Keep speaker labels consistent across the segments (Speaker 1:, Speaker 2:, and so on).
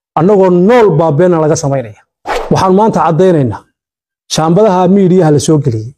Speaker 1: annagoo nool baa beena laga samaynaya waxaan maanta caddaynaynaa shaambadaha miidiyaha la soo geliyey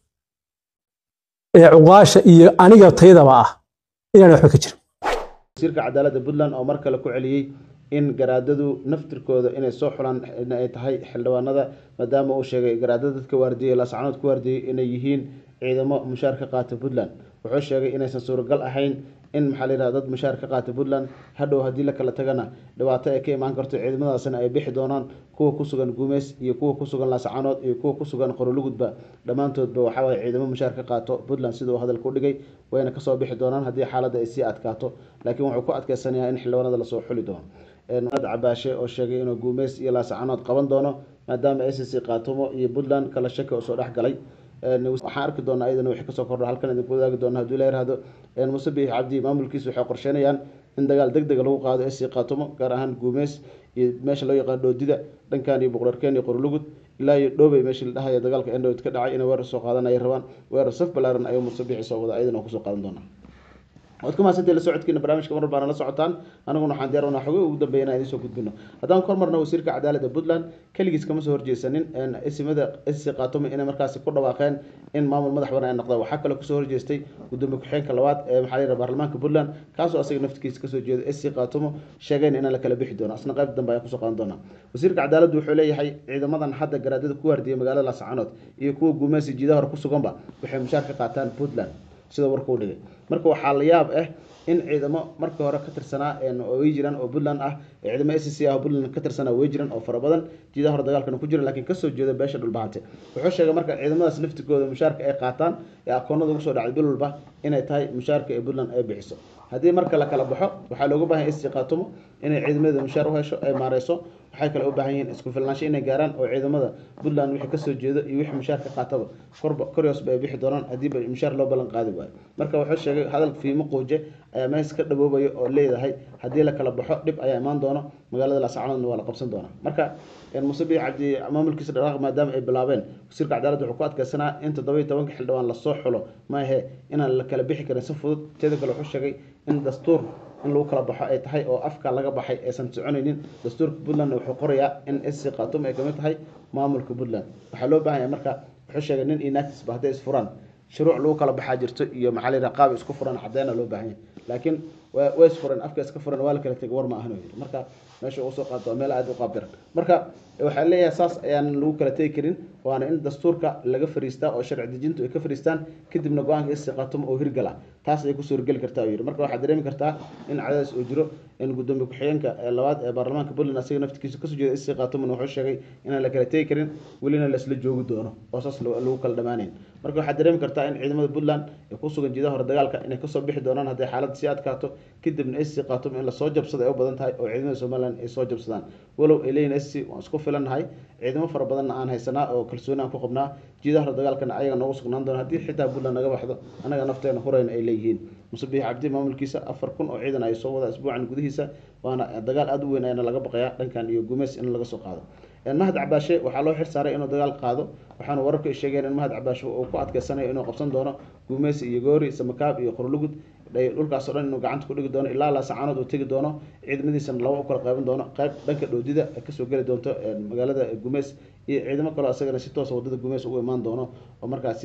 Speaker 1: ee cuqaasha iyo aniga taydaba ah inaan waxba ka jirin
Speaker 2: wasiirka cadaaladda puntland oo mar kale ku celiyey in garaadadu naftirkooda inay soo xulaan in ay tahay xildhibaanada maadaama uu sheegay garaadada dadka waardiyey laascanood ku waardiyey inay yihiin ciidamo mushaar ka qaata puntland wuxuu sheegay inaysan suuragal ahayn in maxaa la yidhahda dad mushaar ka qaata puntland hadhow haddii la kala tagana dhibaato ay ka imaan karto ciidamadaasna ay bixi doonaan kuwa ku sugan gumeys iyo kuwa ku sugan laascanood iyo kuwa ku sugan qorolugudba dhammaantoodba waxaa waye ciidamo mushaar ka qaato puntland siduu hadalka u dhigay wayna kasoo bixi doonaan haddii xaaladda ay sii adkaato laakiin wuxuu ku adkeysanayaa in xildhibaanada lasoo xuli doono ad cabaashe oo sheegay inuu guumeys iyo laascanood qaban doono maadaama a c c qaatumo iyo puntland kala shaki oo soo dhex galay waxaan arki doonaa iyadana wixii kasoo kordho halkan idinku wadaagi doona haddii la yirahdo muse biix cabdi maamulkiisa waxay qorsheynayaan in dagaal deg dega lagu qaado ac qaatumo gaar ahaan guumeys iyo meesha loo yaqaan dhoodida dhankan iyo boqorarkeen iyo qorlugud ilaa iyo dhoobey meeshii la dhahaya dagaalka endhowd ka dhacay inay weerar soo qaadan ay rabaan weerar saf balaaran ayuu muse biixi soo wada iyadana kusoo qaadan doonaa waad ku mahadsantahay la socodkiina barnaamijka mar baana la socotaan aniguna waxaan diyaar unaa xogay ugu dambeeya inaan idiin soo gudbino haddaan kor marna wasiirka cadaaladda puntland keligiis kama soo horjeesanin isimada sc qaatumo inay markaasi ku dhawaaqeen in maamul madax banaan ay noqdaan waxaa kaloo kasoo horjeestay gudoomiye ku-xigeenka labaad ee maxaa la yidhaha baarlamaanka puntland kaasoo asaga naftigiisa kasoo jeeda sc qaatumo sheegeen inaan la kala bixi doono asna qayb dambe ayaan kusoo qaadan doonaa wasiirka cadaaladdu wuxuu leeyahay ciidamadan hadda garaadada ku waardiyay magaalada laascanood iyo kuwa guumeysi jiidaha hore ku suganba waxay mushaar ka qaataan puntland sida warka u dhigay marka waxaa la yaab ah in ciidamo markii hore ka tirsanaa way jiraan oo puntland ah ciidamo s c ah oo puntland ka tirsanaa way jiraan oo fara badan jiidaha hore dagaalkana ku jiran laakiin kasoo jeeda beesha dhulbahante wuxuu sheegay marka ciidamadaas naftigooda mushaarka ay qaataan ee akoonada ugu soo dhacday bil walba inay tahay mushaarka ee puntland ay bixiso haddii marka la kala baxo waxaa looga baahan sc qaatumo inay ciidamada mushaar u hesho ay maareyso waxay kale u baahan yihiin isku filnaansho inay gaaraan oo ciidamada puntland wixii kasoo jeedo iyo wixii mushaar ka qaataba korba koryoosba ay bixi doonaan haddiiba mushaar loo ballan qaadi waayo marka wuxuu sheegay hadal fiimo quuje ayaa mees ka dhaboobaya oo leedahay haddii la kala baxo dhib ayaa imaan doono magaalada laascanoodna waa la qabsan doonaa marka muse biix cabdi maamulkiisa dhaqaaq maadaama ay bilaabeen wasiirka cadaaladda wuxuu ku adkeysanaa in toddoba iyo tobanka xildhibaan lasoo xulo maahe inaan la kala bixi karin si fudud teeda kale wuxuu sheegay in dastuur in lagu kala baxo ay tahay oo afka laga baxay aysan soconaynin dastuurka puntlandna wuxuu qorayaa in sc qatum ay kamid tahay maamulka puntland waxaa loo baahanya marka wuxuu sheegay nin iyo naagtisba hadday isfuraan shuruuc lagu kala baxaa jirto iyo maxaa la yidhaha qaab isku furan caddeena loo baahanya laakiin way isfuran afka iska furan waa la kala tegay war ma ahan yiri marka meesha uu soo qaato waa meel aad u qaab daran marka waxaa leeyahay saas ayaan lagu kala tegi karin waana in dastuurka laga fariistaa oo sharci dejintu ay ka fariistaan kadibna go-aanka sc qaatumo oo hirgala taas ayay kusoo hirgeli kartaa yiri marka waxaad dareemi kartaa in cadaadis uu jiro in gudoomiye ku-xigeenka labaad ee baarlamaanka puntland asiga naftikiisa kasoo jeeda sc qaatumona wuxuu sheegay inaan la kala tegi karin welina la isla joogi doono oo saas lagu kala dhamaanayn marka waxaad dareemi kartaa in ciidamada puntland ee ku sugan jiidaha hore dagaalka inay kasoo bixi doonaan hadday xaaladda sii adkaato kadibna sc qaatumo in lasoo jabsado ay u badan tahay oo ciidamada somaliland ay soo jabsadaan walow ay leeyihin sc waan isku filannahay ciidamo fara badanna aan haysanaa oo kalsooni aan ku qabnaa jiidaha hore dagaalkana ayaga noogu sugnaan doona haddii xitaa puntland naga baxdo anaga nafteena hurayna ay leeyihiin muse biix cabdi maamulkiisa afar kun oo ciidan ay soo wada isbuucan gudihiisa waana dagaal aada u weyn ayana laga baqayaa dhankan iyo gumeys in laga soo qaado mahad cabaashe waxaa loo xil saaray inuu dagaal qaado waxaana wararku ay sheegeen in mahad cabaashe uu ku adkeysanayo inuu qabsan doono guumeysi iyo goori samakaab iyo qorlugud dhulkaasoo dhan inuu gacanta ku dhigi doono ilaa laasacanood uu tegi doono ciidamadiisana laba u kala qeyban doono qayb dhanka dhoodida kasoo geli doonto magaalada gumeys iyo ciidamo kaleo asagana si toosa wadada gumeys ugu imaan doono oo markaasi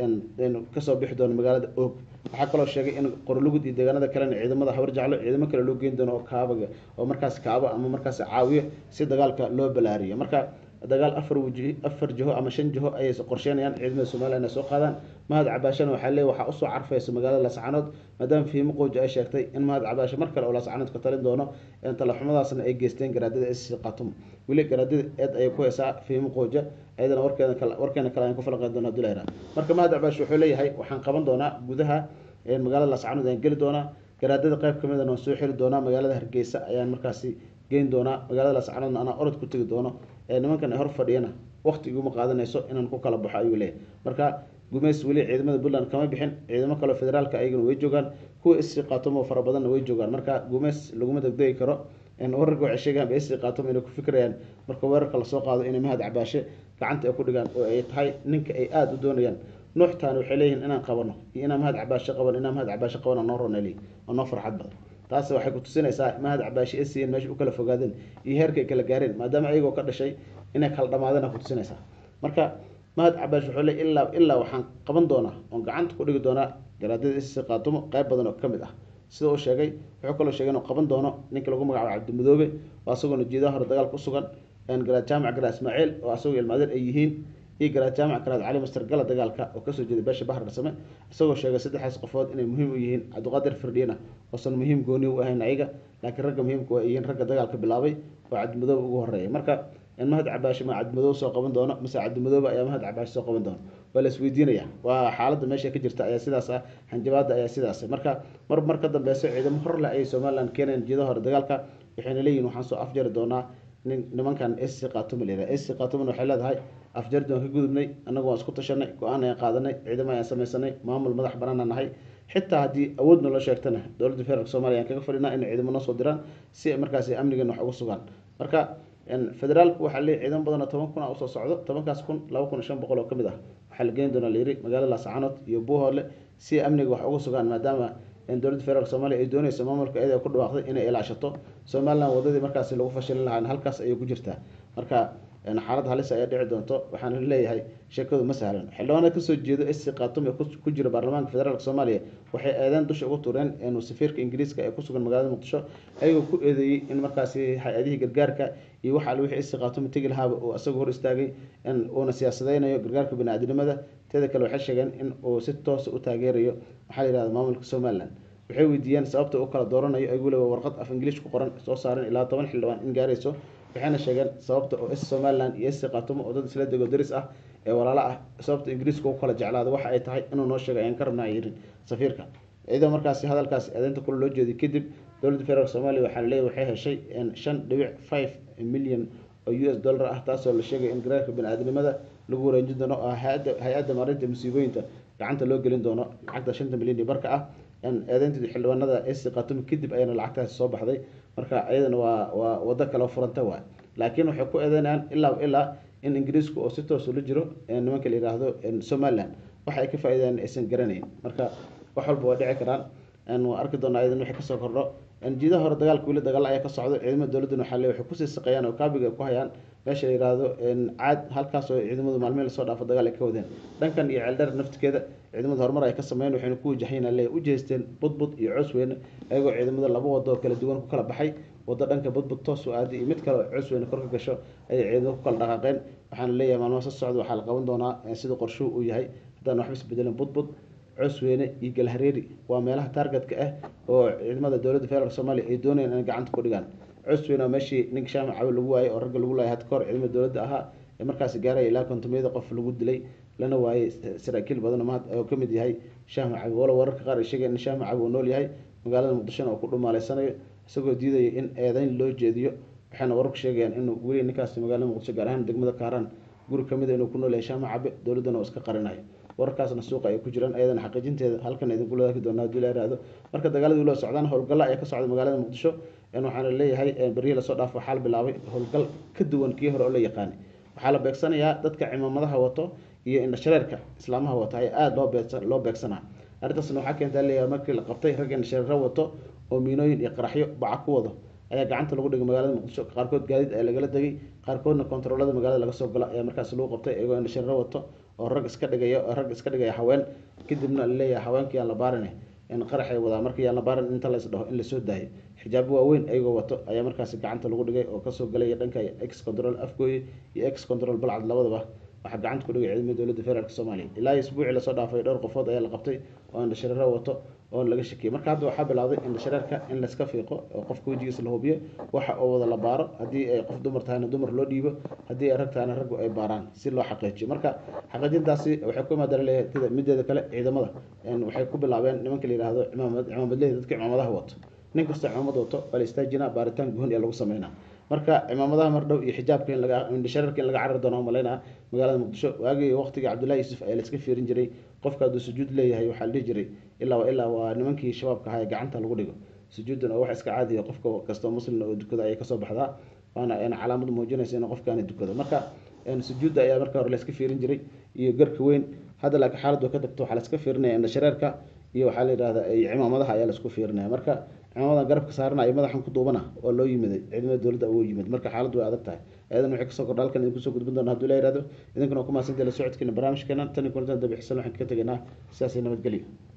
Speaker 2: kasoo bixi doono magaalada oog waxaa kaloo sheegay in qorlugud iyo deegaanada kalena ciidamada habar jeclo ciidamo kale loo geyn doono oo kaabaga oo markaas kaabo ama markaas caawiyo si dagaalka loo balaariyo marka dagaal afar wji afar jiho ama shan jiho ayay qorsheynayaan ciidamada somaliya inay soo qaadaan mahad cabaashana waxaa leey waxaa usoo carfaysa magaalada laascanood maadaama fiimo qooji ay sheegtay in mahad cabaashe mar kale oo laascanood ka talin doono talaxumadaasna ay geysteen garaadada sc qatum weli garaadada eed ayay ku haysaa fiimo qooja ayadana warkeeda kale warkeena kale ayaan ku falanqeyn doona hadii la yihahdo marka mahad cabaashe wuxuu leeyahay waxaan qaban doonaa gudaha magaalada laascanood ayaan geli doonaa garaadada qayb kamid waan soo xiri doonaa magaalada hargeysa ayaan markaasi geyn doonaa magaalada laascanoodna anaa orod ku tegi doono nimankan hor fadhiyana waqti iguma qaadanayso inaan ku kala baxo ayuu leeyahay marka gumeys weli ciidamada puntland kama bixin ciidamo kaleo federaalka ayagana way joogaan kuwa sc qaatumo fara badanna way joogaan marka gumeys laguma degdegi karo wararka waxay sheegaan sc qaatumo inay ku fikirayaan marka weerarka lasoo qaado inay mahad cabaashe gacanta ay ku dhigaan oo ay tahay ninka ay aada u doonayaan nuuxtaani waxay leeyihiin inaan qabano iyo inaan mahad cabaashe qaban inaan mahad cabaashe qabana noo roneli oo noo farxad badan taas waxay ku tusinaysaa mahad cabaashi s n meesha u kala fogaadeen iyo heerkay kala gaareen maadaama ayagoo ka dhashay inay kala dhamaadeen ku tusinaysaa marka mahad cabaashi wuxuu le ilaa ilaa waxaan qaban doonaa oon gacanta ku dhigi doonaa garaadada sc qaatumo qayb badan oo ka mid ah sida uu sheegay wuxuu kaloo sheegay inuu qaban doono ninka lagu magacaabo cabdimadoobe oo asagoona jeedaha hore dagaal ku sugan garaad jaamac garaad ismaaciil oo asagoo ilmaadeer ay yihiin iyo garaad jaamac garaad cali master gala dagaalka oo kasoo jeeda beesha bahar dharsame isagoo sheegay saddexdaas qofood inay muhiim u yihiin cabdiqaadir firdhiina oosan muhiim gooni u ahayn ayaga laakiin ragga muhiimka waa yihiin ragga dagaalka bilaabay oo cabdimadoobe ugu horeeya marka mahad cabaashi ma cabdimadoobe soo qaban doono mise cabdimadoobe ayaa mahad cabaashi soo qaban doono waa la isweydiinaya waa xaaladda meesha ka jirta ayaa sidaas ah hanjabaada ayaa sidaas marka mar mar ka dambeyso ciidamo hor leh ayay somaliland keeneen jeeda hore dagaalka waxayna leeyihin waxaan soo afjari doonaa nimankan sc qaatumo la yihah sc qaatumona waxay leedahay afjardi waan ka gudubnay annagu waan isku tashanay go-aan ayaan qaadanay ciidamo ayaan samaysanay maamul madax banaana nahay xitaa haddii awood naloo sheegtana dowladda federaalk somalia ayaan kaga fadhinaa inay ciidamo noo soo diraan si markaasi amnigeena wax uga sugaan marka federaalku waxaa leeyahy ciidamo badan oo toban kun a usoo socdo tobankaas kun laba kun iyo shan boqol oo ka mid ah waxaa la geeni doonaa layiri magaalada laascaanood iyo buuhoole si amniga wax uga sugaan maadaama dowladda federaalk somalia ay dooneyso maamulka iyada ku dhawaaqday inay ilaashato somaliland wadadii markaasi lagu fashilin lahaa halkaas ayay ku jirtaa marka xaalad halis ayaa dhici doonto waxaana leeyahay sheekadu ma sahlan xildhibaanada kasoo jeedo sc khatum ee ku jira baarlamaanka federaalk soomaaliya waxay eedeen dusha ugu tureen safiirka ingiriiska ee kusugan magaalada muqdisho ayagoo ku eedeeyey in markaasi hay-adihii gargaarka iyo waxa alle wixii sc khatum tegi lahaaba uu isagoo hor istaagay uuna siyaasadeynayo gargaarka bini-aadinimada teeda kale waxay sheegeen in uu si toosa u taageerayo waxaa la yihahda maamulka somaliland waxay weydiiyeen sababta uu kala dooranayo ayagu le warqad af ingiliish ku qoran soo saaren ilaa toban xildhibaan in gaarayso waxayna sheegeen sababta oo s somaliland iyo sc khaatumo oo dad isla dego daris ah ee walaalo ah sababta ingiriiska u kala jeclaada waxa ay tahay inuu noo sheegay ayaan ka rabnaa yirin safiirka iyadoo markaasi hadalkaasi eedeynta kule loo jeeday kadib dowladda federaalk soomaaliya waxaa laleeyahy waxay heshay shan dhibic five milyan oo u s dollar ah taasoo la sheegay in garaarka bini-aadinimada lagu wareejin doono oo hay-adda maarinta musiibooyinka gacanta loo gelin doono lacagta shanta milyan iyo barka ah eedeyntii xildhibaanada sc khatum kadib ayana lacagtaasi soo baxday marka iyadana waa waa wado kale furanta waay laakiin waxay ku eedeynayaan ilaa ilaa in ingiriisku oo si toos ula jiro nimanka la yidhaahdo somaliland waxa ay ka faa-ideen aysan garanayn marka wax walba waa dhici karaan waa arki doonaa iyadan wixii kasoo kordho jiidaha hore dagaalka weli dagaal ayaa ka socdo ciidamada dowladdan waxaa le waxay kusii saqeeyaan oo kaabiga ku hayaan meesha la yihahdo caad halkaas oo ciidamadu maalmihi lasoo dhaafo dagaal ay ka wadeen dhankan iyo ceeldheer naftikeeda ciidamada horumar ay ka sameeyeen waxayna ku wajahayna le u jeesteen budbud iyo coosweyne ayagoo ciidamada laba wado oo kala duwan ku kala baxay wado dhanka budbud toos u aaday iyo mid kale oo coosweyne kor ka gasho ayay ciidamada ku kala dhaqaaqeen waxaana leeyahay maalmaha soo socda waxaa la qaban doonaa sida qorshuhu uu yahay haddaan waxba isbedelin budbud cosweyne iyo galhareeri waa meelaha taargetka ah oo ciidamada dowladda federaalk soomaaliya ay doonayaan inay gacanta ku dhigaan cosweyne waa meeshii ninka shaamac cawi lagu waayay oo ragga lagu laayay had kahor ciidamada dowladda ahaa ee markaasi gaaraya ilaa kontomiyada qof lagu dilay lana waayay saraakiil badan oo ka mid yahay shaamac cawi walo wararka qaar ay sheegeen in shaamac cawi uu nool yahay magaalada muqdishona oo ku dhumaaleysanayo isagoo diidaya in eedeyn loo jeediyo waxayna wararku sheegayaan inuu weli ninkaasi magaalada muqdisho gaar ahaan degmada kaaraan guri kamid inuu ku nool yahay shaamac cabe dowladdana oo iska qarinayo wararkaasna suuqa ay ku jiraan ayadana xaqiijinteeda halkan idinku ladaaki doonaa hadii la yihahdo marka dagaaladii loo socdaan howlgalla ayaa ka socda magaalada muqdisho waxaana leeyahay berihii lasoo dhaafo waxaa la bilaabay howlgal ka duwan kii hore oo la yaqaanay waxaa la beegsanayaa dadka cimaamadaha wato iyo indhashareerka islaamaha wato ayaa aada loo beegsa loo beegsanaa arrintaasna waxaa keentaa leeyahay markii la qabtay rag indhashareero wato oo miinooyin iyo qaraxyo baca ku wado ayaa gacanta lagu dhigay magaalada muqdisho qaarkood gaadiid ayaa lagala degay qaarkoodna kontaroolada magaalada laga soo gala ayaa markaas lagu qabtay iyagoo indhashareero wato oo rag iska dhigaya oo rag iska dhigaya haween kadibna laleeyahay haweenkii aan la baarin in qaraxay wadaa markii aan la baarin inta lays dhaho in lasoo daayo xijaabo waaweyn ayagoo wato ayaa markaasi gacanta lagu dhigay oo kasoo galaya dhanka ex control afgooye iyo ex control balcad labadaba waxaa gacanta ku dhigay ciidamada dowladda federaalk soomaaliya ilaa iyo isbuucii lasoo dhaafay dhowr qofood ayaa la qabtay oo indhashareero wato oo laga shakiyay marka hadda waxaa bilowday indhashareerka in layska fiiqo oo qofka wejigiisa la hubiyo waxa oo wada la baaro haddii ay qof dumar tahayna dumar loo dhiibo haddii ay rag tahayna raggu ay baaraan si loo xaqiijiyo marka xaqiijintaasi waxay ku imaadaan leeyahay mideeda kale ciidamada waxay ku bilaabeen nimanka la yihahdo cimaamad cimaamadleyda dadka cimaamadaha wato nin kasta cimaamad wato waa la istaajinaa baaritaan guhon ee lagu sameynaa marka cimaamadaha mardhow iyo xijaabka in laga indhashareerka in laga carari doono malaynaa magaalada muqdisho waagii waqtigii cabdullahi yuusuf ayaa la iska fiirin jiray qofka hadduu sujuud leeyahay waxaa la dhihi jiray ilaa ilaa waa nimankii shabaabka ahaa ee gacanta lagu dhigo sujuudan oo wax iska caadiya qofka kastoo muslim oo dukada ayay kasoo baxdaa waana calaamad muujinaysa in qofkaani dukado marka sujuudda ayaa marka hore la iska fiirin jiray iyo garka weyn hadda laakiin xaaladdu ka tagto waxaa la iska fiirinaya indhashareerka iyo waxaa la yidhahda cimaamadaha ayaa laisku fiirinaya marka ciidamada garabka saarana iyo madaxan ku duubana oo loo yimiday ciidamada dowladda ugu yimid marka xaaladdu way adag tahay ayadan waxay kasoo kordha halkan idinku soo gudbin doona hadduu la yihahdo idinkuna waa ku mahadsantahay la socodkeena barnaamijkeena tan iyo kulantan dabixisan waxaan kaga tegaynaa sidaas iyo nabadgelyo